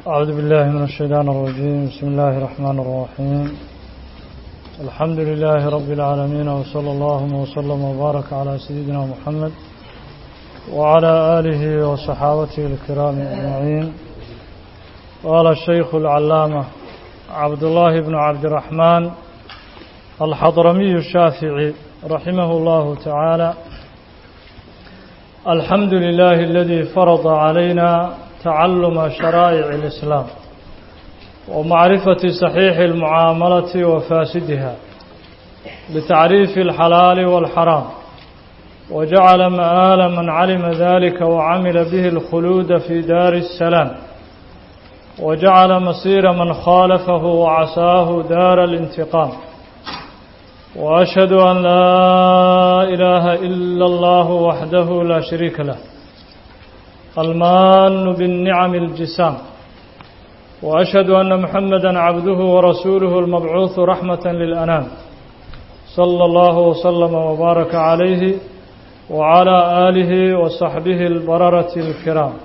أعوذ بالله من الشيطان الرجيم بسم الله الرحمن الرحيم الحمد لله رب العالمين وصلى الله وسلم وبارك على سيدنا محمد وعلى آله وصحابته الكرام أجمعين قال الشيخ العلامة عبد الله بن عبد الرحمن الحضرمي الشافعي رحمه الله تعالى الحمد لله الذي فرض علينا تعلم شرائع الإسلام ومعرفة صحيح المعاملة وفاسدها بتعريف الحلال والحرام وجعل مآل من علم ذلك وعمل به الخلود في دار السلام وجعل مصير من خالفه وعساه دار الانتقام وأشهد أن لا إله إلا الله وحده لا شريك له المان بالنعم الجسام وأشهد أن محمدا عبده ورسوله المبعوث رحمة للأنام صلى الله وسلم وبارك عليه وعلى آله وصحبه البررة الكرام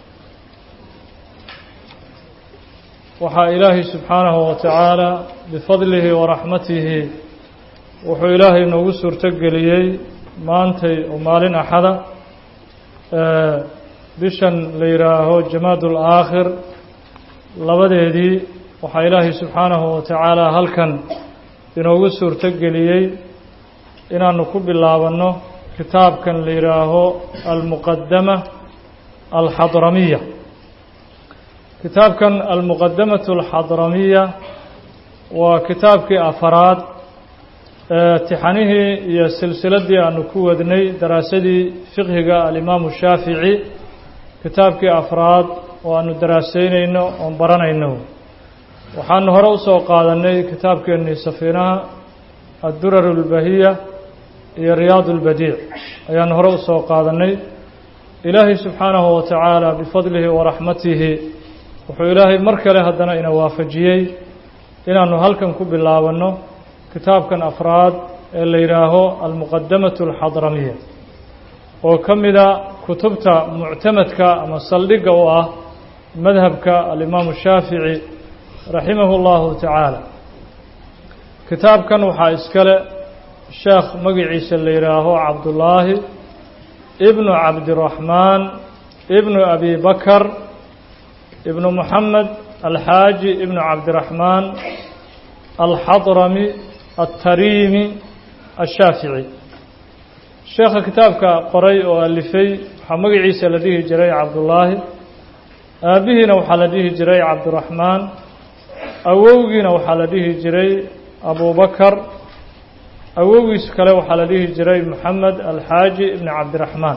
وحى إلهي سبحانه وتعالى بفضله ورحمته wuxuu ilaahay noogu suurtogeliyey maantay oo maalin axada bishan la yidhaaho jamaadul aakhir labadeedii waxaa ilaahay subxaanahu wa tacaala halkan inoogu suurtogeliyey inaanu ku bilaabanno kitaabkan la yidhaaho almuqadama alxadramiya kitaabkan almuqadamatu alxadramiya waa kitaabkii afaraad tixanihii iyo silsiladii aanu ku wadnay daraasadii fiqhiga alimaamu shaafici kitaabkii afraad oo aanu daraaseynayno oon baranayno waxaanu hore usoo qaadanay kitaabkeennii safiinaha addurar اlbahiya iyo riyaad اlbadiic ayaanu hore usoo qaadanay ilaahay subxaanahu wa tacaala bifadlihi waraxmatihi wuxuu ilaahay mar kale haddana ina waafajiyey inaanu halkan ku bilaabanno kitaabkan afraad ee la yidhaaho almuqadamatu alxadramiya oo ka mida kutubta muctamadka ama saldhigga u ah madhabka alimaamu shaafici raximahu اllahu tacaala kitaabkan waxaa iskale sheekh magiciisa la yidhaaho cabdullaahi ibnu cabdiraxmaan ibnu abi bakar ibnu moxamed alxaaji ibnu cabdiraxmaan alxadrami التريمي الشhاaفiعي sheekha kitaabka qoray oo alifay waxaa magaciisa la dhihi jiray cabdullaahi aabihiina waxaa la dhihi jiray cabdiraxmaan awowgiina waxaa la dhihi jiray abubakar awowgiis kale waxaa la dhihi jiray moxamed alxaaji ibn cabdiraxmaan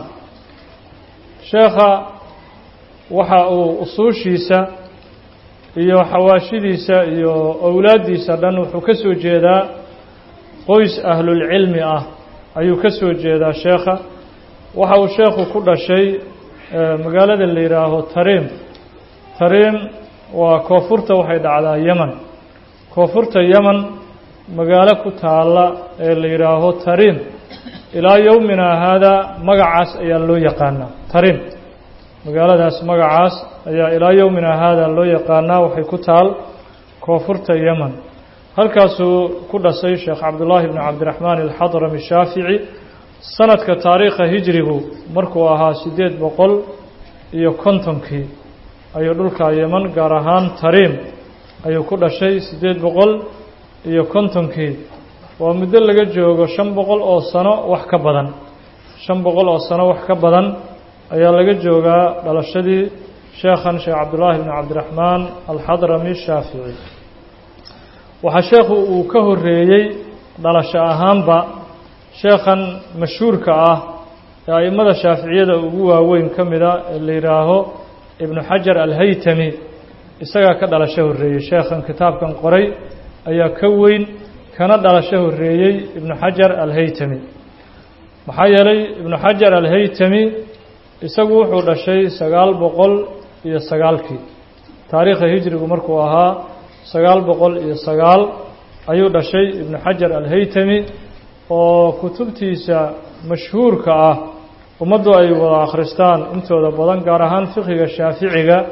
sheekha waxa uu usuushiisa iyo xawaashidiisa iyo owlaaddiisa dhan wuxuu ka soo jeedaa qoys ahlulcilmi ah ayuu ka soo jeedaa sheekha waxa uu sheekhu ku dhashay magaalada la yidhaaho tariim tariim waa koonfurta waxay dhacdaa yeman koonfurta yeman magaalo ku taalla ee la yidhaaho tariim ilaa yowmina haadaa magacaas ayaa loo yaqaanaa tariim magaaladaas magacaas ayaa ilaa yowmina haadaa loo yaqaanaa waxay ku taal koonfurta yeman halkaasuu ku dhasay sheekh cabdullaahi bni cabdiraxmaan alxadrami shaafici sanadka taariikha hijrigu markuu ahaa siddeed boqol iyo kontonkii ayuu dhulka yeman gaar ahaan tariim ayuu ku dhashay siddeed boqol iyo kontonkii waa muddo laga joogo shan boqol oo sano wax ka badan shan boqol oo sano wax ka badan ayaa laga joogaa dhalashadii sheekhan sheekh cabdullaahi bni cabdiraxmaan alxadrami shaafici waxaa sheekhu uu ka horeeyey dhalasho ahaanba sheekhan mashhuurka ah ee a'immada shaaficiyada ugu waaweyn ka mida ee la yidhaaho ibnu xajar alhaytami isagaa ka dhalasho horreeyey sheekhan kitaabkan qoray ayaa ka weyn kana dhalasho horreeyey ibnu xajar alhaytami maxaa yeelay ibnu xajar alhaytami isagu wuxuu dhashay sagaal boqol iyo sagaalkii taariikha hijrigu markuu ahaa sagaal boqol iyo sagaal ayuu dhashay ibnu xajar alhaytami oo kutubtiisa mashhuurka ah ummaddu ay wada akhristaan intooda badan gaar ahaan fiqiga shaaficiga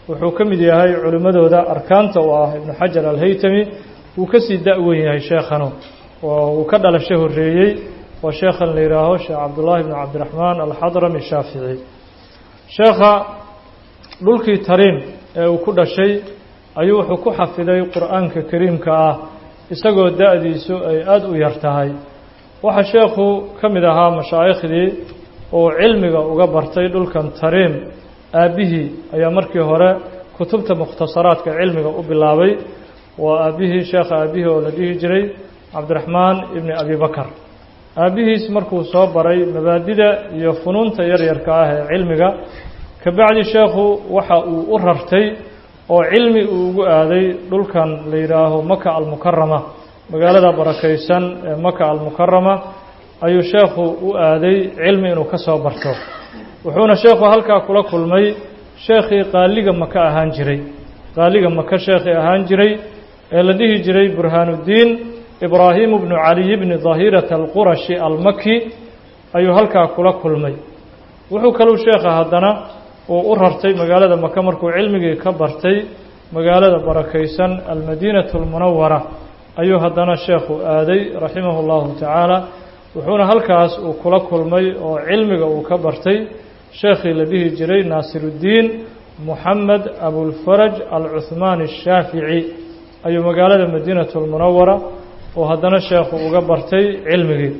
wuxuu ka mid yahay culimmadooda arkaanta oo ah ibnu xajar alhaytami wuu ka sii da-wen yahay sheekhanu oo uu ka dhalasho horreeyey waa sheekhan la yihaaho sheekh cabdullaahi bnu cabdiraxmaan alxadrami shaafici sheekha dhulkii tariim ee uu ku dhashay ayuu wuxuu ku xafiday qur-aanka kariimka ah isagoo da-diisu ay aada u yar tahay waxaa sheekhu ka mid ahaa mashaaikhdii uu cilmiga uga bartay dhulkan tariim aabbihii ayaa markii hore kutubta mukhtasaraadka cilmiga u bilaabay waa aabbihii sheekha aabbihii oo la dhihi jiray cabdiraxmaan ibni abi bakar aabbihiis markuu soo baray mabaadida iyo funuunta yaryarka ah ee cilmiga kabacdi sheekhu waxa uu u rartay oo cilmi uu ugu aaday dhulkan la yidhaaho maka almukarama magaalada barakaysan ee maka almukarama ayuu sheekhu u aaday cilmi inuu ka soo barto wuxuuna sheekhu halkaa kula kulmay sheekhii qaaliga maka ahaan jiray qaaliga maka sheekhii ahaan jiray ee la dhihi jiray burhaanuddiin ibraahimu bnu caliy bni dahirata alqurashi almaki ayuu halkaa kula kulmay wuxuu kaluu sheekha haddana uu u rartay magaalada maka markuu cilmigii ka bartay magaalada barakaysan almadiinatu almunawara ayuu haddana sheekhu aaday raximahu llahu tacaala wuxuuna halkaas uu kula kulmay oo cilmiga uu ka bartay sheekhii la dhihi jiray naasiruddiin moxamed abulfaraj alcuhmaani ashaafici ayuu magaalada madiinatu almunawara oo haddana sheekhu uga bartay cilmigii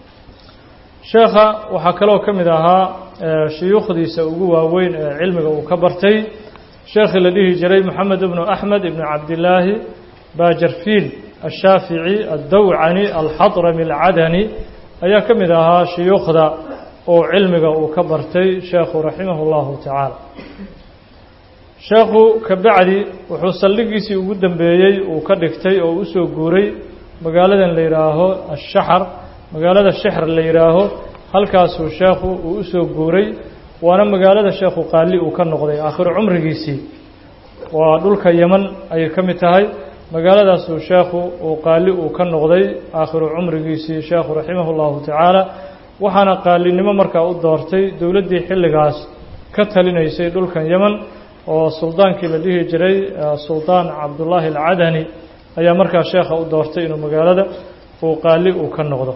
sheekha waxaa kaloo ka mid ahaa shuyuukhdiisa ugu waaweyn ee cilmiga uu ka bartay sheekhii la dhihi jiray moxamed ibnu axmed ibnu cabdillaahi baajarfiil ashaafici addawcani alxadrami alcadani ayaa ka mid ahaa shuyuukhda oo cilmiga uu ka bartay sheekhu raximahu llahu tacaala sheekhu kabacdi wuxuu saldhigiisii ugu dambeeyey uu ka dhigtay oo usoo guuray magaaladan la yidhaaho ashaxar magaalada shexr la yidhaaho halkaasuu sheekhu uu usoo guuray waana magaalada sheekhu qaali uu ka noqday aakhiru cumrigiisii waa dhulka yeman ayay ka mid tahay magaaladaasuu sheekhu uu qaali uu ka noqday aakhiru cumrigiisii sheekhu raximahu llahu tacaala waxaana qaalinimo markaa u doortay dowladdii xilligaas ka talinaysay dhulkan yeman oo suldaankii la dhihi jiray suldaan cabdullaahi alcadani ayaa markaa sheekha u doortay inuu magaalada uu qaali uu ka noqdo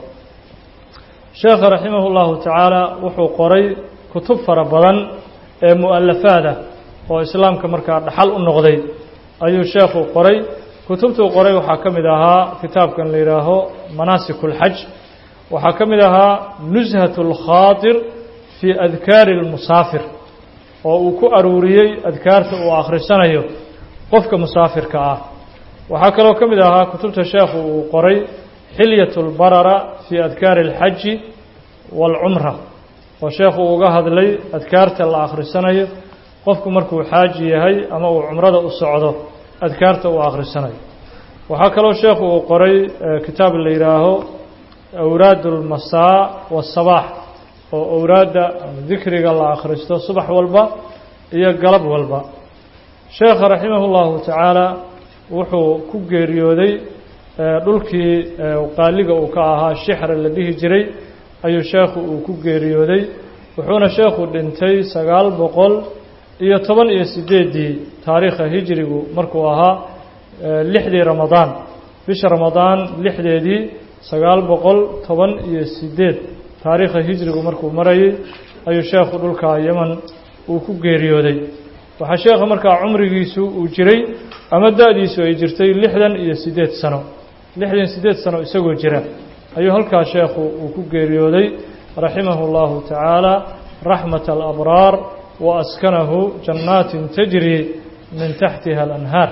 sheekha raximah llahu tacaala wuxuu qoray kutub fara badan ee mu'alafaada oo islaamka markaa dhaxal u noqday ayuu sheekhu qoray kutubtuu qoray waxaa ka mid ahaa kitaabkan la yidhaaho manaasik اlxaj waxaa ka mid ahaa nushat اlkhaaطir fii adkaari اlmusaafir oo uu ku aruuriyey adkaarta uu akhrisanayo qofka musaafirka ah waxaa kaloo ka mid ahaa kutubta sheekhu uu qoray xilyaة اlbarara fii adkaari اlxaji wاlcumra oo sheekhu uga hadlay adkaarta la akhrisanayo qofku markuu xaaji yahay ama uu cumrada u socdo adkaarta uu akhrisanayo waxaa kaloo sheekhu uu qoray kitaab la yidhaaho awraad اlmasaa waالsabaax oo awraadda dikriga la akhristo subax walba iyo galab walba sheekha raximah اllahu tacaala wuxuu ku geeriyooday dhulkii qaaliga uu ka ahaa shixra la dhihi jiray ayuu sheekhu uu ku geeriyooday wuxuuna sheekhu dhintay sagaal boqol iyo toban iyo sideeddii taariikha hijrigu markuu ahaa lixdii ramadaan bisha ramadaan lixdeedii sagaal boqol toban iyo sideed taariikha hijrigu markuu marayay ayuu sheekhu dhulka yeman uu ku geeriyooday waxaa sheekha markaa cumrigiisu uu jiray ama da-diisu ay jirtay lixdan iyo siddeed sano lixdan siddeed sano isagoo jira ayuu halkaa sheekhu uu ku geeriyooday raximahu اllahu tacaala raxmat alabraar wa askanahu jannaatin tajri min taxtiha alanhaar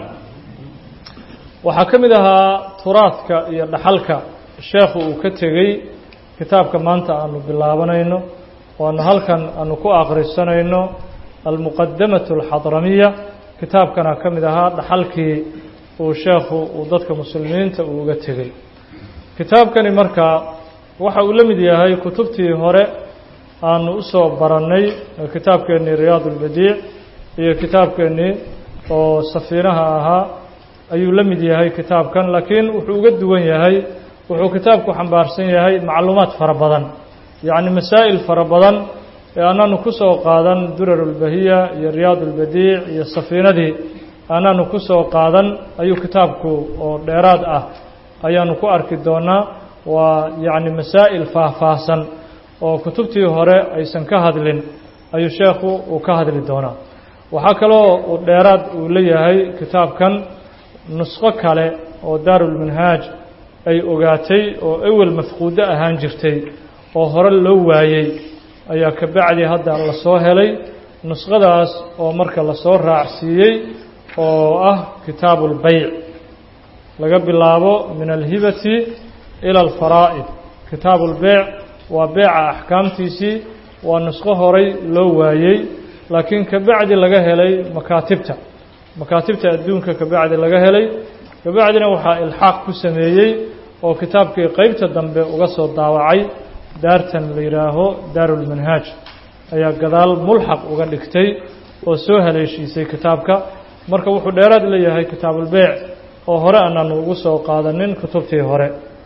waxaa ka mid ahaa turaadka iyo dhaxalka sheekhu uu ka tegey kitaabka maanta aanu bilaabanayno waanu halkan aanu ku akhrisanayno almuqadamatu alxadramiya kitaabkana ka mid ahaa dhaxalkii uu sheekhu uu dadka muslimiinta uu uga tegey kitaabkani markaa waxa uu la mid yahay kutubtii hore aanu usoo barannay kitaabkeennii riyaad ulbadiic iyo kitaabkeennii oo safiinaha ahaa ayuu la mid yahay kitaabkan laakiin wuxuu uga duwan yahay wuxuu kitaabku xambaarsan yahay macluumaad fara badan yacni masaa'il fara badan ee aanaanu ku soo qaadan durar ulbahiya iyo riyaad ulbadiic iyo safiinadii aanaanu ku soo qaadan ayuu kitaabku oo dheeraad ah ayaanu ku arki doonaa waa yacni masaa'il faahfaahsan oo kutubtii hore aysan ka hadlin ayuu sheekhu uu ka hadli doonaa waxaa kaloo uu dheeraad uu leeyahay kitaabkan nusqo kale oo daarulmanhaaj ay ogaatay oo ewel mafquudo ahaan jirtay oo hore loo waayey ayaa ka bacdi hadda la soo helay nusqadaas oo marka lasoo raacsiiyey oo ah kitaabu اlbayc laga bilaabo min alhibati ila alfaraa'id kitaabu اlbeyc waa beeca axkaamtiisii waa nusqo horay loo waayey laakiin ka bacdi laga helay makaatibta makaatibta adduunka ka bacdi laga helay ka bacdina waxaa ilxaaq ku sameeyey oo kitaabkii qeybta dambe uga soo daawacay daartan la yidhaaho daarulmanhaaj ayaa gadaal mulxaq uga dhigtay oo soo haleeshiisay kitaabka marka wuxuu dheeraad leeyahay kitaabulbeyc oo hore anaanu ugu soo qaadanin kutubtii hore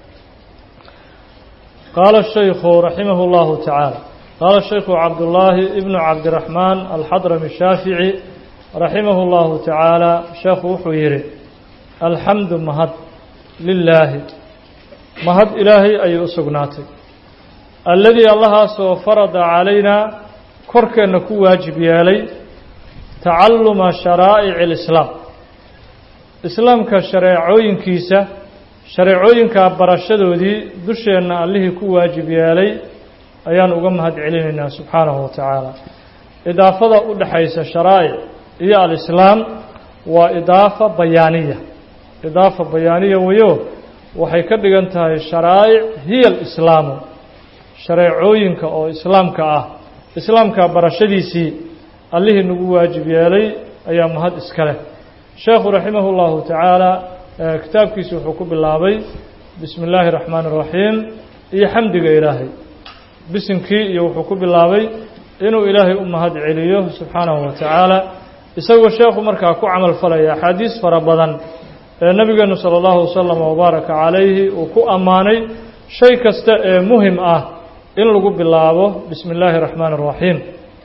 qaala shaykhu raximah اllahu tacaala qaala shaykhu cabdullaahi ibnu cabdiraxmaan alxadrami shaafici raximah اllahu tacaala sheekhu wuxuu yidhi alxamdu mahad lilaahi mahad ilaahay ayay u sugnaatay alladii allahaasoo farada calaynaa korkeenna ku waajib yeelay tacalluma sharaa'ici alislaam islaamka shareecooyinkiisa shareecooyinka barashadoodii dusheenna allihii ku waajib yeelay ayaan uga mahad celinaynaa subxaanahu wa tacaala idaafada u dhexaysa sharaa'ic iyo alislaam waa idaafa bayaaniya idaafa bayaaniya weyo waxay ka dhigan tahay sharaa'ic hiya alislaamu shareecooyinka oo islaamka ah islaamka barashadiisii allihii nagu waajib yeelay ayaa mahad iska leh sheekhu raximah اllahu tacaala kitaabkiisa wuxuu ku bilaabay bismi اllaahi الraxmaan الraxiim iyo xamdiga ilaahay bisinkii iyo wuxuu ku bilaabay inuu ilaahay u mahad celiyo subxaanahu wa tacaala isagoo sheekhu markaa ku camal falaya axaadiis fara badan ee nabigeenu salى اllahu wasalam wabaaraka calayhi uu ku ammaanay shay kasta ee muhim ah in lagu bilaabo bismi اllaahi الraxmaan الraxiim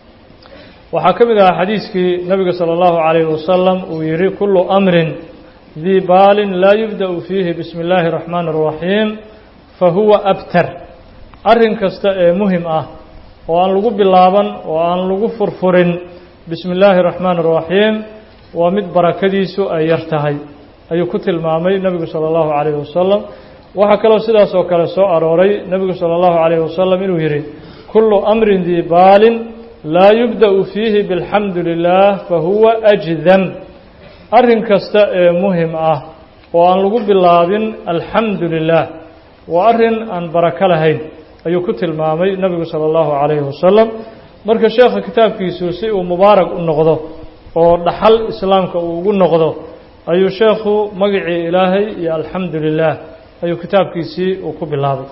waxaa ka mid ahaa xadiiskii nabiga salى اllahu عalayh wasalam uu yihi kulu amrin dii baalin laa yubda'u fiihi bismi اllaahi الraxmaan الraxiim fahuwa abtar arrin kasta ee muhim ah oo aan lagu bilaaban oo aan lagu furfurin bismi اllaahi الraxmaan الraxiim waa mid barakadiisu ay yar tahay ayuu ku tilmaamay nebigu salى اllahu عalayh wasalam waxaa kaloo sidaas oo kale soo arooray nebigu salى اllahu عalayh wasalam inuu yihi kulu amrin dii baalin laa yubda'u fiihi biاlxamdu lilah fahuwa ajdam arrin kasta ee muhim ah oo aan lagu bilaabin alxamdu lilah waa arrin aan barako lahayn ayuu ku tilmaamay nebigu salى اllahu عalayhi wasalam marka sheekha kitaabkiisu si uu mubaarak u noqdo oo dhaxal islaamka uu ugu noqdo ayuu sheekhu magacii ilaahay iyo alxamdu lilah ayuu kitaabkiisii uu ku bilaabay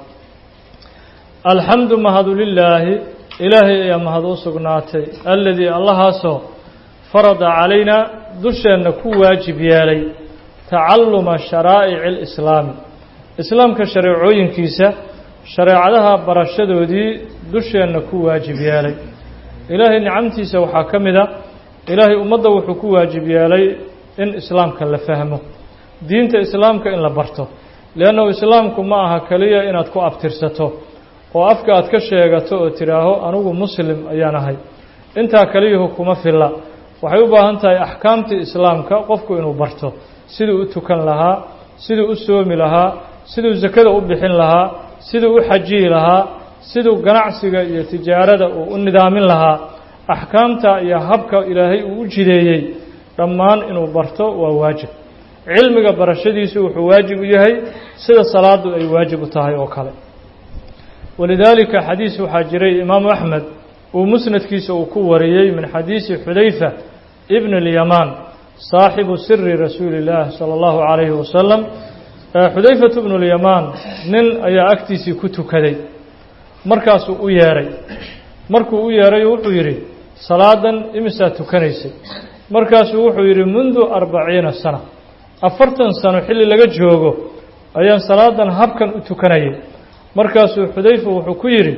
alxamdu mahadu lilaahi ilaahay ayaa mahad u sugnaatay alladii allahaasoo farada calaynaa dusheenna ku waajib yeelay tacalluma sharaa'ici alislaami islaamka shareecooyinkiisa shareecadaha barashadoodii dusheenna ku waajib yeelay ilaahay nicamtiisa waxaa ka mid a ilaahay ummadda wuxuu ku waajib yeelay in islaamka la fahmo diinta islaamka in la barto leannahu islaamku ma aha keliya inaad ku abtirsato oo afka aad ka sheegato oo tidhaaho anigu muslim ayaan ahay intaa keliyuhu kuma filla waxay u baahan tahay axkaamtii islaamka qofku inuu barto siduu u tukan lahaa siduu u soomi lahaa siduu sakada u bixin lahaa siduu u xajiyi lahaa siduu ganacsiga iyo tijaarada uu u nidaamin lahaa axkaamta iyo habka ilaahay uu u jideeyey dhammaan inuu barto waa waajib cilmiga barashadiisu wuxuu waajib u yahay sida salaadu ay waajib u tahay oo kale walidaalika xadiis waxaa jiray imaamu axmed uu musnadkiisa uu ku wariyey min xadiisi xudayfa ibn اlyamaan saaxibu siri rasuuli اllaah salى اllahu عalayhi wasalam xudayfatu bnu اlyamaan nin ayaa agtiisii ku tukaday markaasuu u yeedhay markuu u yeedhay wuxuu yidhi salaadan imisaa tukanaysay markaasuu wuxuu yidhi mundu arbaciina sana afartan sano xilli laga joogo ayaan salaadan habkan u tukanayay markaasuu xudayfa wuxuu ku yidhi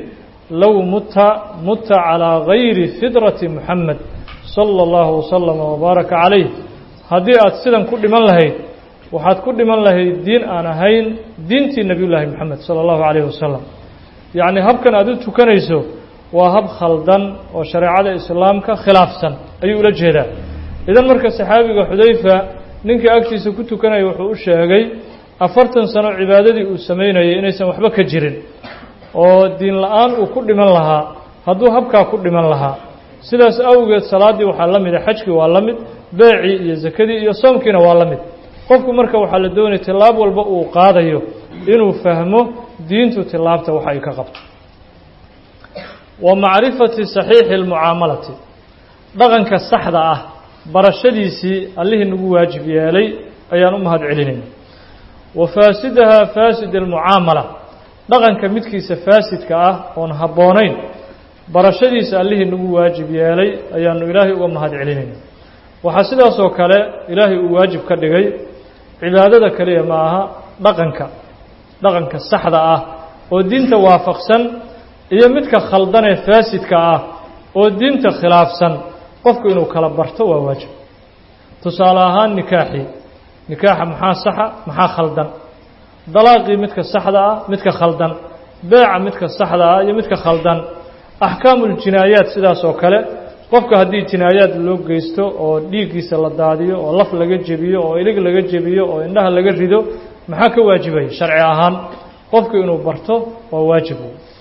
low muta muta calىa gayri fidrati muxamed salى اllahu waslama wbaaraka calayh haddii aad sidan ku dhiman lahayd waxaad ku dhiman lahayd diin aan ahayn diintii nebiy llaahi moxamed salى اllahu alayh wasalam yacni habkan aad u tukanayso waa hab khaldan oo shareecada islaamka khilaafsan ayuu ula jeedaa idan marka saxaabiga xudayfa ninkii agtiisa ku tukanaya wuxuu u sheegay afartan sano cibaadadii uu samaynayay inaysan waxba ka jirin oo diin la-aan uu ku dhiman lahaa hadduu habkaa ku dhiman lahaa sidaas awgeed salaaddii waxaa la mida xajkii waa la mid beecii iyo sakadii iyo soomkiina waa la mid qofku marka waxaa la doonaya tillaab walba uu qaadayo inuu fahmo diintu tillaabta waxa ay ka qabto wa macrifati saxiixi اlmucaamalati dhaqanka saxda ah barashadiisii allihii nagu waajib yeelay ayaan u mahad celinayna wa faasidaha faasid almucaamala dhaqanka midkiisa faasidka ah oon habboonayn barashadiisa allihii nagu waajib yeelay ayaanu ilaahay uga mahad celinayna waxaa sidaasoo kale ilaahay uu waajib ka dhigay cibaadada keliya ma aha dhaqanka dhaqanka saxda ah oo diinta waafaqsan iyo midka khaldan ee faasidka ah oo diinta khilaafsan qofku inuu kala barto waa waajib tusaale ahaan nikaaxii nikaaxa maxaa saxa maxaa khaldan dalaaqii midka saxda ah midka khaldan beeca midka saxda ah iyo midka khaldan axkaamuuljinaayaat sidaas oo kale qofka haddii jinaayaad loo geysto oo dhiiggiisa la daadiyo oo laf laga jebiyo oo ilig laga jebiyo oo indhaha laga rido maxaa ka waajibaya sharci ahaan qofku inuu barto waa waajib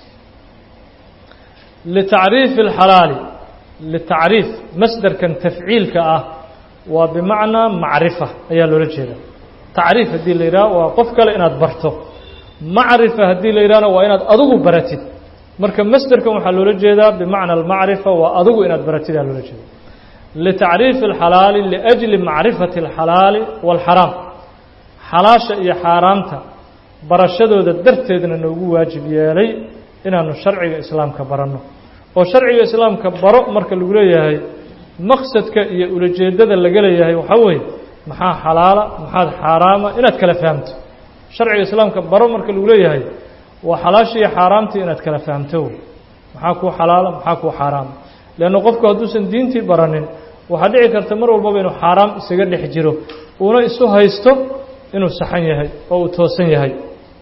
litacriifi alxalaali litacriif masderkan tafciilka ah waa bimacnaa macrifa ayaa loola jeeda tacriif haddii la yidhaha waa qof kale inaad barto macrifa haddii la yidhahna waa inaad adigu baratid marka masderkan waxaa loola jeedaa bimacna almacrifa waa adigu inaad baratid aa loola jeeda litacriifi alxalaali liajli macrifati alxalaali waalxaraam xalaasha iyo xaaraamta barashadooda darteedna noogu waajib yeelay inaanu sharciga islaamka baranno oo sharciga islaamka baro marka lagu leeyahay maqsadka iyo ulajeeddada laga leeyahay waxaa weeye maxaa xalaala maxaad xaaraama inaad kala fahamto sharciga islaamka baro marka lagu leeyahay waa xalaasha iyo xaaraamtii inaad kala fahamto maxaa kuu xalaala maxaa kuu xaaraama leanna qofku hadduusan diintii baranin waxaa dhici karta mar walbaba inuu xaaraam isaga dhex jiro uuna isu haysto inuu saxan yahay oo uu toosan yahay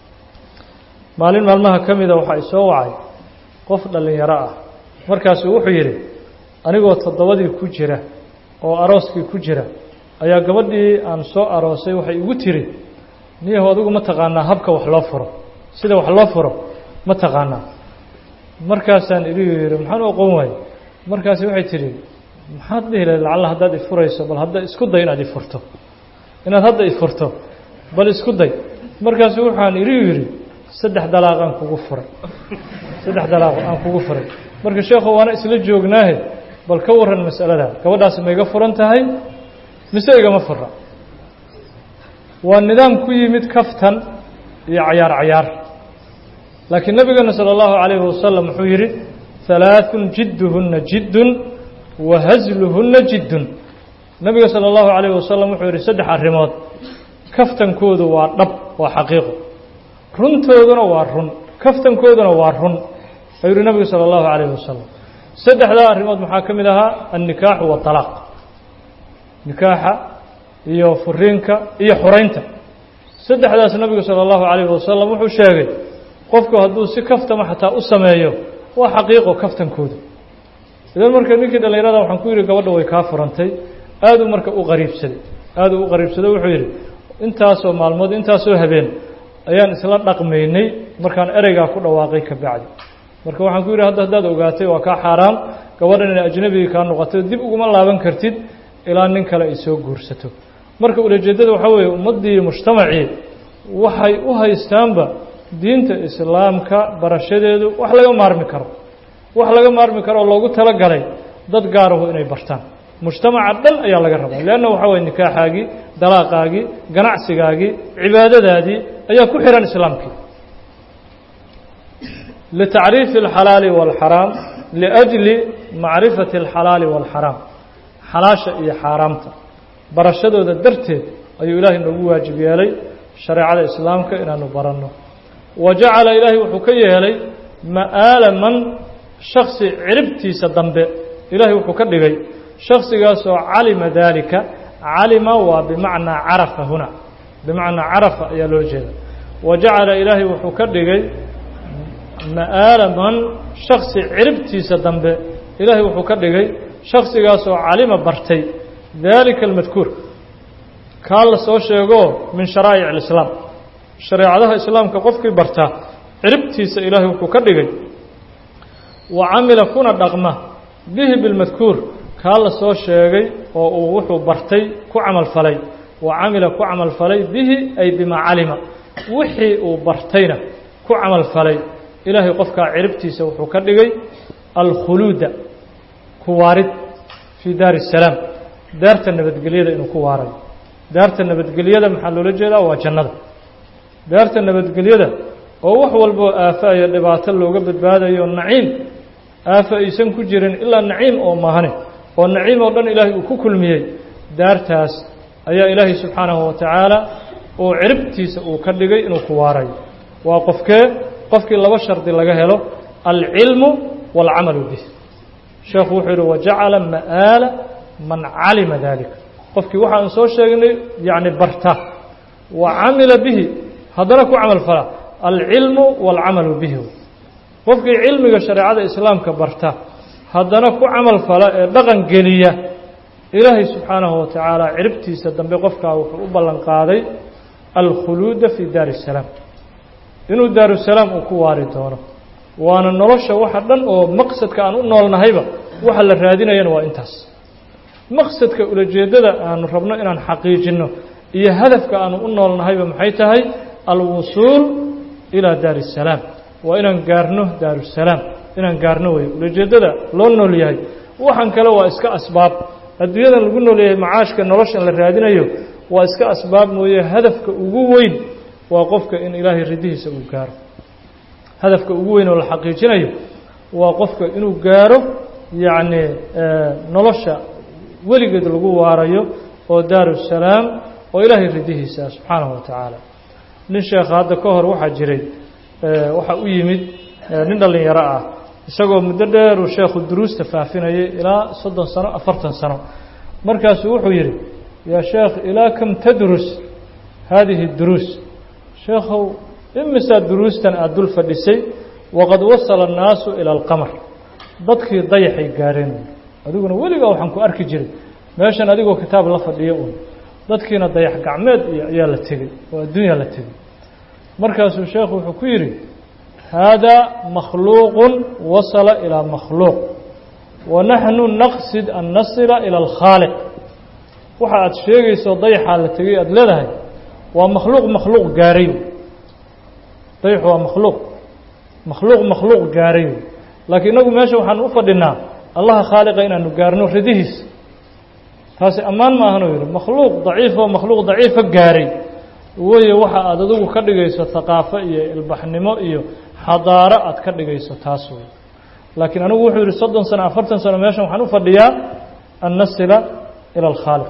maalin maalmaha ka mida waxaa isoo wacay qof dhallinyaro ah markaasuu wuxuu yidhi anigoo toddobadii ku jira oo arooskii ku jira ayaa gabadhii aan soo aroosay waxay igu tiri niyahu adigu ma taqaanaa habka wax loo furo sida wax loo furo ma taqaanaa markaasaan igu yidhi maxaan u aqoon waaye markaasi waxay tidhi maxaad dhihi lahayd lacalla haddaad ifurayso bal hadda isku day inaad ifurto inaad hadda ifurto bal isku day markaasu waxaan igu yidhi saddex dalaaq aan kugu furay saddex dalaaq aan kugu furay marka sheekhu waana isla joognaahe bal ka warran mas'alada gabadhaasi ma iga furan tahay mise igama fura waa nidaam ku yimid kaftan iyo cayaar cayaar laakiin nabigeena salى اllahu عalayhi wasalam wuxuu yidhi halaaثun jidduhuna jiddun wa hasluhuna jiddun nabiga salى اllahu عalayh wasalam wuxuu yidhi saddex arrimood kaftankoodu waa dhab waa xaqiiqo runtooduna waa run kaftankooduna waa run ayuu yihi nabigu salى اllahu عalayh wasalam saddexdaa arrimood maxaa ka mid ahaa annikaaxu waطalaaq nikaaxa iyo furiinka iyo xoraynta saddexdaas nabigu salى اllahu عalayh wasalam wuxuu sheegay qofku hadduu si kaftama xataa u sameeyo waa xaqiiqo kaftankooda idan marka ninkii dhallinyarada waxaan ku yidhi gabadha way kaa furantay aaduu marka u qariibsaday aaduu u qariibsaday wuxuu yidhi intaasoo maalmood intaasoo habeen ayaan isla dhaqmaynay markaan ereygaa ku dhawaaqay ka bacdi marka waxaan ku yidhi hadda haddaad ogaatay waa kaa xaaraam gabadhan inay ajnabigii kaa noqotay dib uguma laaban kartid ilaa nin kale ay soo guursato marka ulajeeddada waxaa weeye ummaddii mujtamacii waxay u haystaanba diinta islaamka barashadeedu wax laga maarmi karo wax laga maarmi karo oo loogu talagalay dad gaarahu inay bartaan mujtamaca dhan ayaa laga rabaa leanna waxaa weye nikaaxaagii dalaaqaagii ganacsigaagii cibaadadaadii ayaa ku xihan islaamkii litacriifi alxalaali waalxaraam liajli macrifati alxalaali waalxaraam xalaasha iyo xaaraamta barashadooda darteed ayuu ilaahay noogu waajib yeelay shareecada islaamka inaanu baranno wa jacala ilaahay wuxuu ka yeelay ma'aala man shaksi ciribtiisa dambe ilaahay wuxuu ka dhigay shaksigaasoo calima daalika calima waa bimacnaa carafa huna bimacnaa carafa ayaa loo jeeda wa jacala ilaahay wuxuu ka dhigay ma'aala man shaksi ciribtiisa dambe ilaahay wuxuu ka dhigay shaksigaasoo calima bartay daalika almadkuur kaa la soo sheego min sharaa'ic alislaam shareecadaha islaamka qofkii bartaa ciribtiisa ilaahay wuxuu ka dhigay wa camila kuna dhaqma bihi bilmadkuur kaa la soo sheegay oo uu wuxuu bartay ku camal falay wa camila ku camal falay bihi ay bimaa calima wixii uu bartayna ku camal falay ilaahay qofkaa ciribtiisa wuxuu ka dhigay alkhuluuda ku waarid fii daari الsalaam daarta nabadgelyada inuu ku waarayo daarta nabadgelyada maxaa loola jeedaa waa jannada daarta nabadgelyada oo wax walboo aafa iyo dhibaato looga badbaadayo naciim aafa aysan ku jirin ilaa naciim oo mahane oo naciim oo dhan ilaahay uu ku kulmiyey daartaas ayaa ilaahay subxaanahu wa tacaala uu ciribtiisa uu ka dhigay inuu ku waarayo waa qofkee qofkii laba shardi laga helo alcilmu waalcamalu bih sheekhu wuxuu yidhi wajacala ma'aala man calima daalika qofkii waxaan soo sheegnay yacni barta wa camila bihi haddana ku camal fala alcilmu waalcamalu bihi qofkii cilmiga shareecada islaamka barta haddana ku camal fala ee dhaqan geliya ilaahay subxaanahu wa tacaala ciribtiisa dambe qofkaa wuxuu u ballan qaaday alkhuluuda fii daari الsalaam inuu daarusalaam uu ku waari doono waana nolosha waxa dhan oo maqsadka aan u noolnahayba waxa la raadinayana waa intaas maqsadka ulajeeddada aanu rabno inaan xaqiijinno iyo hadafka aanu u noolnahayba maxay tahay alwusuul ilaa daari الsalaam waa inaan gaarno daarusalaam inaan gaarno weyo ulajeeddada loo nool yahay waxaan kale waa iska asbaab adduunyadan lagu nool yahay macaashka noloshan la raadinayo waa iska asbaab mooye hadafka ugu weyn waa qofka in ilaahay ridihiisa uu gaaro hadafka ugu weyn oo la xaqiijinayo waa qofka inuu gaaro yacni nolosha weligeed lagu waarayo oo daarusalaam oo ilaahay ridihiisa subxaanahu wa tacaala nin sheekha hadda ka hor waxaa jiray waxaa u yimid nin dhallinyaro ah isagoo muddo dheeruu sheekhu duruusta faafinayay ilaa soddon sano afartan sano markaasuu wuxuu yidhi yaa sheekh ilaa kam tadrus haadihi duruus sheekhow imisaa duruustan aada dul fadhisay waqad wasala annaasu ila alqamar dadkii dayaxay gaareen adiguna weligaa waxaan ku arki jiray meeshan adigoo kitaab la fadhiyo uun dadkiina dayax gacmeed iyo ayaa la tegey oo adduunyaa la tegey markaasuu sheekhu wuxuu ku yidhi haadaa makhluuqun wasala ilaa makhluuq wa naxnu naqsid an nasila ila alkhaaliq waxa aada sheegayso dayaxaa la tegey aada leedahay waa makhluuq makhluuq gaaray dayaxu waa makhluuq makhluuq makhluuq gaaray laakiin inagu meesha waxaan u fadhinaa allaha khaaliqa inaanu gaarno ridihiis taasi ammaan ma ahanuu yidhi makhluuq daciifoo makhluuq daciifa gaaray weye waxa aada adigu ka dhigayso haqaafo iyo ilbaxnimo iyo xadaaro aad ka dhigayso taas wey laakiin anigu wuxuu yidhi soddon sano afartan sano meeshan waxaan u fadhiyaa an nasila ila alkhaaliq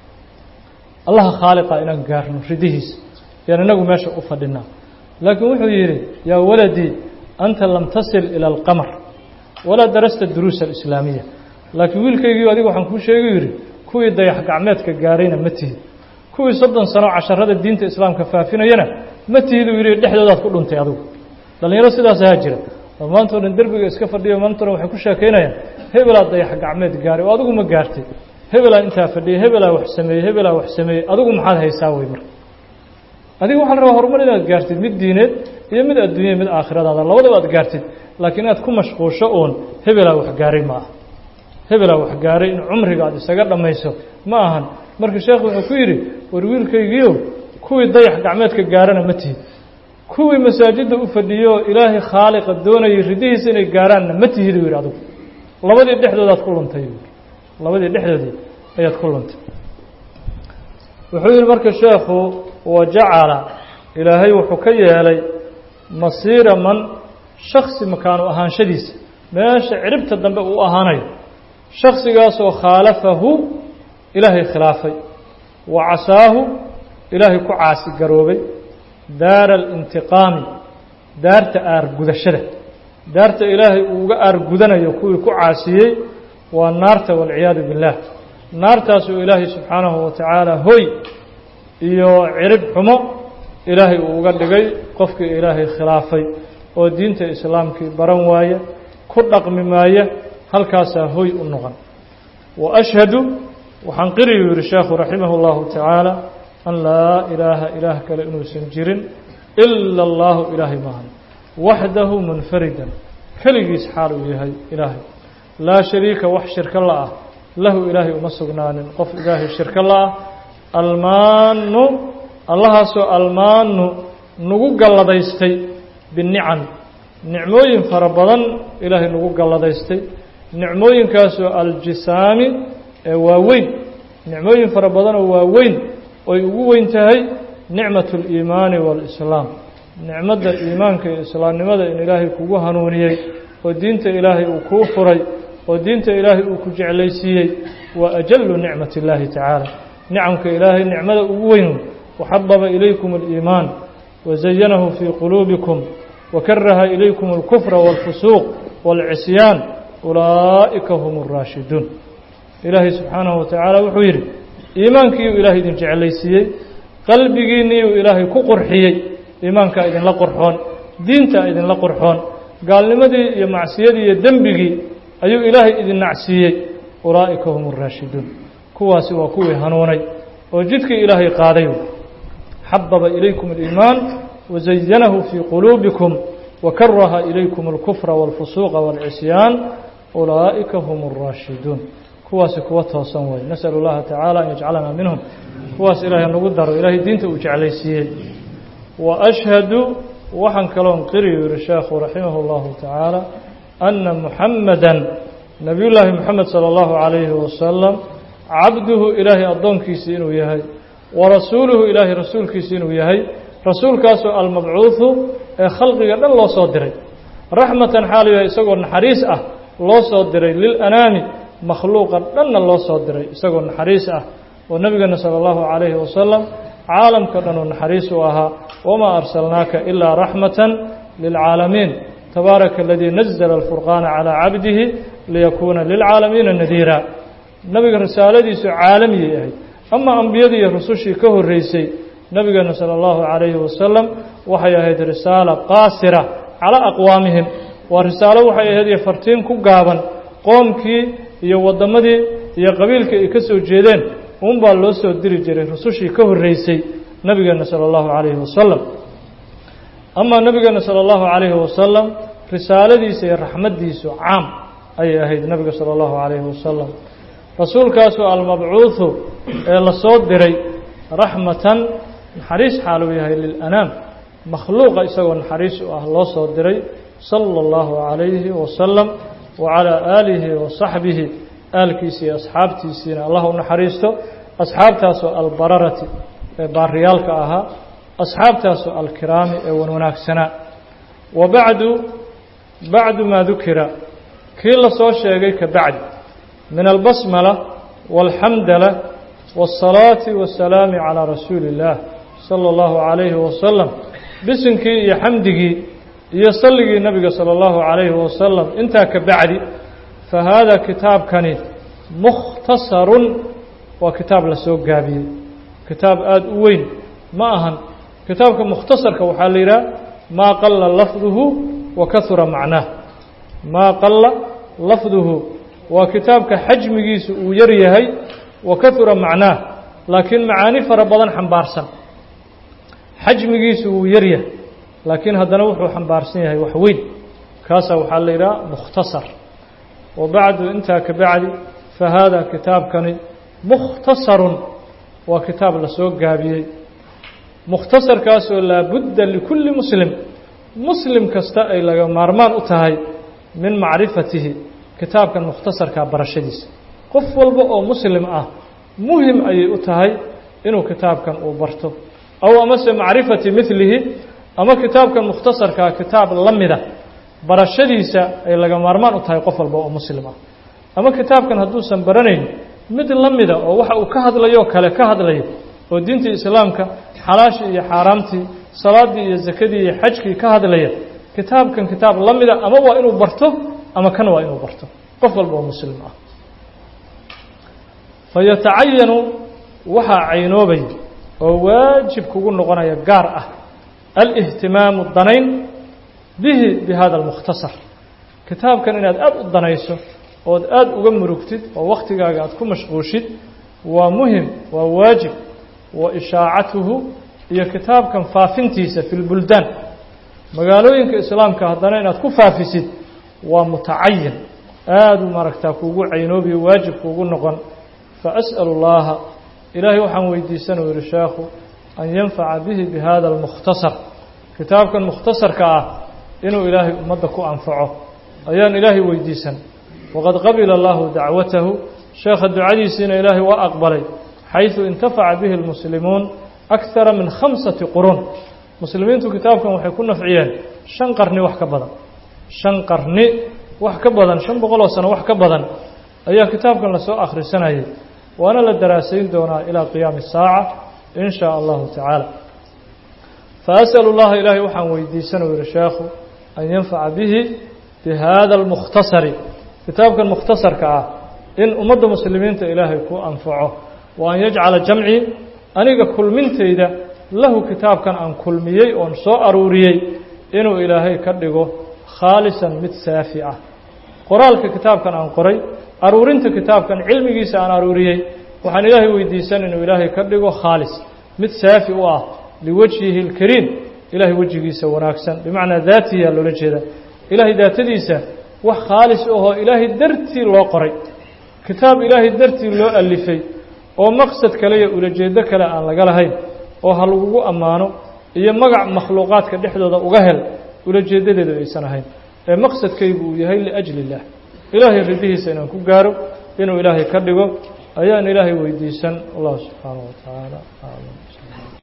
allaha khaaliqa inaan gaarno ridihiisa yaan inagu meesha u fadhinaa laakiin wuxuu yidhi yaa waladii anta lam tasil ila alqamar walaa darasta duruusa alislaamiya laakiin wiilkaygii adiga waxaan kuu sheegay yidhi kuwii dayax gacmeedka gaarayna ma tihid kuwii soddon sano casharada diinta islaamka faafinayana ma tihiduu yidhi dhexdoodaad ku dhuntay adigu dhallinyaro sidaas ahaa jira oo maantao dhan derbiga iska fadhiyo maantao dhan waxay ku sheekaynayaan hebelaa dayax gacmeed gaaray oo adigu ma gaartay hebelaa intaa fadhiyay hebelaa wax sameeyey hebelaa wax sameeyey adigu maxaad haysaa wey marka adiga waxaa la rabaa horumar inaad gaartid mid diineed iyo mid adduunya mid aakhiradaada labadaba aad gaartid laakiin inaad ku mashquulsho uun hebelaa wax gaaray ma aha hebelaa wax gaaray in cumriga aad isaga dhammayso ma ahan marka sheekhu wuxuu ku yidhi war wiilkaygiio kuwii dayax gacmeedka gaarana ma tihid kuwii masaajidda u fadhiyo ilaahay khaaliqa doonayay ridihiisa inay gaaraanna ma tihid u yidhi adigu labadii dhexdoodaad ku luntay labadii dhexdoodii ayaad ku luntay wuxuu yidhi marka sheekhu wajacala ilaahay wuxuu ka yeelay masiira man shaksi makaanu ahaanshadiisa meesha ciribta dambe uu ahaanayo shaksigaasoo khaalafahu ilaahay khilaafay wa casaahu ilaahay ku caasi garoobay daara alintiqaami daarta aargudashada daarta ilaahay uu uga aargudanayo kuwii ku caasiyey waa naarta waalciyaadu billaah naartaasuu ilaahay subxaanahu wa tacaala hoy iyo cirib xumo ilaahay uu uga dhigay qofkii ilaahay khilaafay oo diinta islaamkii baran waaya ku dhaqmi maaya halkaasaa hoy u noqon wa ashhadu waxaan qiriyuu yihi sheekhu raximah اllahu tacaala an laa ilaaha ilaah kale inuusan jirin ila allahu ilaahay maahan waxdahu munfaridan keligiis xaal uu yahay ilaahay laa shariika wax shirko la ah lahu ilaahay uma sugnaanin qof ilaahay shirko la ah almaanu allahaasoo almaanu nagu galladaystay binicam nicmooyin fara badan ilaahay nagu galladaystay nicmooyinkaasoo aljisaami ee waaweyn nicmooyin fara badan oo waaweyn oy ugu weyn tahay nicmat اliimaani waalislaam nicmadda iimaanka iyo islaamnimada in ilaahay kugu hanuuniyey oo diinta ilaahay uu kuu furay oo diinta ilaahay uu ku jeclaysiiyey waa ajalu nicmat اllaahi tacaala nicamka ilaahay nicmada ugu weyn waxababa ilaykum اliimaan wazayanahu fii quluubikum wakaraha ilaykum اlkufra wاlfusuuq wاlcisyaan ulaa'ika hum اraashiduun ilaahay subxaanahu wa tacaala wuxuu yidhi iimaankiiyuu ilaahay idin jeclaysiiyey qalbigiinniiyuu ilaahay ku qurxiyey iimaankaa idinla qurxoon diintaa idinla qurxoon gaalnimadii iyo macsiyadii iyo dembigii ayuu ilaahay idin nacsiiyey ulaa'ika hum اraashiduun kuwaasi waa kuwii hanuunay oo jidkii ilaahay qaaday xababa ilaykum اliimaan wazayanahu fii quluubikum wakaraha ilaykum اlkufra wاlfusuuqa wاlcisyaan ulaa'ika hum اraashiduun kuwaasi kuwa toosan way nasأl اllaha tacaala an yajcalana minhum kuwaas ilaahay nagu daro ilaahay diinta uu jeclaysiiyey wa ashhadu waxaan kaloon qiriyu yihi sheekhu raximah اllahu tacaala ana muxamada nabiy llaahi moxamed salى اllahu عalayhi wasalam cabduhu ilaahay addoonkiisii inuu yahay wa rasuuluhu ilaahay rasuulkiisi inuu yahay rasuulkaasoo almabcuudu ee khalqiga dhan loo soo diray raxmatan xaalu yahay isagoo naxariis ah loo soo diray lilanaami makhluuqa dhanna loo soo diray isagoo naxariis ah oo nebigeena sala allahu calayhi wasalam caalamka dhan uu naxariis u ahaa wamaa arsalnaaka ilaa raxmatan lilcaalamiin tabaaraka aladii nazla alfurqaana calaa cabdihi liyakuuna lilcaalamiina nadiira nebiga risaaladiisu caalamiyay ahayd ama ambiyadii iyo rusushii ka horreysay nebigeena sala allahu calayhi wasalam waxay ahayd risaala qaasira calaa aqwaamihim waa risaalo waxay ahayd iyo fartiin ku gaaban qoomkii iyo waddamadii iyo qabiilkii ay ka soo jeedeen uunbaa loo soo diri jiray rusushii ka horreysay nebigeena sala allahu calayhi wasalam amaa nebigeena sala allahu calayhi wasalam risaaladiisa iyo raxmaddiisu caam ayay ahayd nebiga sala allahu calayhi wasalam rasuulkaasoo almabcuudu ee la soo diray raxmatan naxariis xaaluu yahay lilanaam makhluuqa isagoo naxariis u ah loo soo diray sala allahu calayhi wasalam wacalaa aalihi wa saxbihi aalkiisi iyo asxaabtiisiina allah u naxariisto asxaabtaasoo albararati ee baariyaalka ahaa asxaabtaasoo alkiraami ee wan wanaagsanaa wa bacdu bacdu maa dukira kii la soo sheegay ka bacdi min albasmala waalxamdala waasalaati waasalaami calaa rasuuli illaah sala allahu calayhi wasalam bisinkii iyo xamdigii iyo salligii nebiga sala allahu calayhi wasalam intaa ka bacdi fa haada kitaabkani mukhtasarun waa kitaab la soo gaabiyey kitaab aada u weyn ma ahan kitaabka mukhtasarka waxaa la yidhaha maa qalla lafduhu wa kahura macnaah maa qalla lafduhu waa kitaabka xajmigiisu uu yar yahay wa kahura macnaah laakiin macaani fara badan xambaarsan xajmigiisu wuu yar yahay laakiin haddana wuxuu xambaarsan yahay wax weyn kaasaa waxaa la yidhaha mukhtasar wa bacdu intaa ka bacdi fa haada kitaabkani mukhtasarun waa kitaab la soo gaabiyey mukhtasarkaasoo laabudda likulli muslim muslim kasta ay laga maarmaan u tahay min macrifatihi kitaabkan mukhtasarkaa barashadiisa qof walba oo muslim ah muhim ayay u tahay inuu kitaabkan uu barto aw amase macrifati milihi ama kitaabkan mukhtasarkaa kitaab la mida barashadiisa ay laga maarmaan u tahay qof walba oo muslim ah ama kitaabkan hadduusan baranayn mid la mida oo waxa uu ka hadlayoo kale ka hadlayo oo diintii islaamka xalaashii iyo xaaraamtii salaaddii iyo sakadii iyo xajkii ka hadlaya kitaabkan kitaab la mida ama waa inuu barto ama kan waa inuu barto qof walba oo muslim ah fayatacayanu waxaa caynoobay oo waajib kugu noqonaya gaar ah alihtimaamu danayn bihi bi hada almukhtasar kitaabkan inaad aada u danayso ood aada uga murugtid oo wakhtigaaga aad ku mashquushid waa muhim waa waajib wa ishaacatuhu iyo kitaabkan faafintiisa fi lbuldaan magaalooyinka islaamka haddana inaad ku faafisid waa mutacayin aada u maaragtaa kuugu caynoobiyo waajib kuugu noqon faas'alu اllaha ilaahay waxaan weydiisan uu yihi sheekhu an yanfaca bihi bi hada almukhtasar kitaabkan mukhtasarka ah inuu ilaahay ummadda ku anfaco ayaan ilaahay weydiisan waqad qabila allahu dacwatahu sheekha ducadiisiina ilaahay waa aqbalay xayثu intafaca bihi اlmuslimuun akara min khamsati qurun muslimiintu kitaabkan waxay ku nafciyeen shan qarni wax ka badan shan qarni wax ka badan shan boqoloo sano wax ka badan ayaa kitaabkan lasoo akhrisanayay waana la daraasayn doonaa ilaa qiyaami الsaaca in shaa allahu tacaala faasأlu اllaha ilaahay waxaan weydiisan uu yihi sheekhu an yanfaca bihi bi hada اlmukhtasari kitaabkan mukhtasarka ah in ummadda muslimiinta ilaahay ku anfaco wa an yajcala jamcii aniga kulmintayda lahu kitaabkan aan kulmiyey oon soo aruuriyey inuu ilaahay ka dhigo khaalisan mid saafi ah qoraalka kitaabkan aan qoray aruurinta kitaabkan cilmigiisa aan aruuriyey waxaan ilaahay weydiisan inuu ilaahay ka dhigo khaalis mid saafi u ah liwajhihi اlkariim ilaahay wejigiisa wanaagsan bimacnaa daatiyaa loola jeeda ilaahay daatadiisa wax khaalis ahoo ilaahay dartii loo qoray kitaab ilaahay dartii loo alifay oo maqsad kale iyo ulajeedo kale aan laga lahayn oo ha lagugu ammaano iyo magac makhluuqaadka dhexdooda uga hel ulajeedadeedu aysan ahayn ee maqsadkaygu uu yahay liajli اllah ilaahay ridihiisa inaan ku gaaro inuu ilaahay ka dhigo ayaan ilaahay weydiisan allah subxaanaه wa tacaala aclam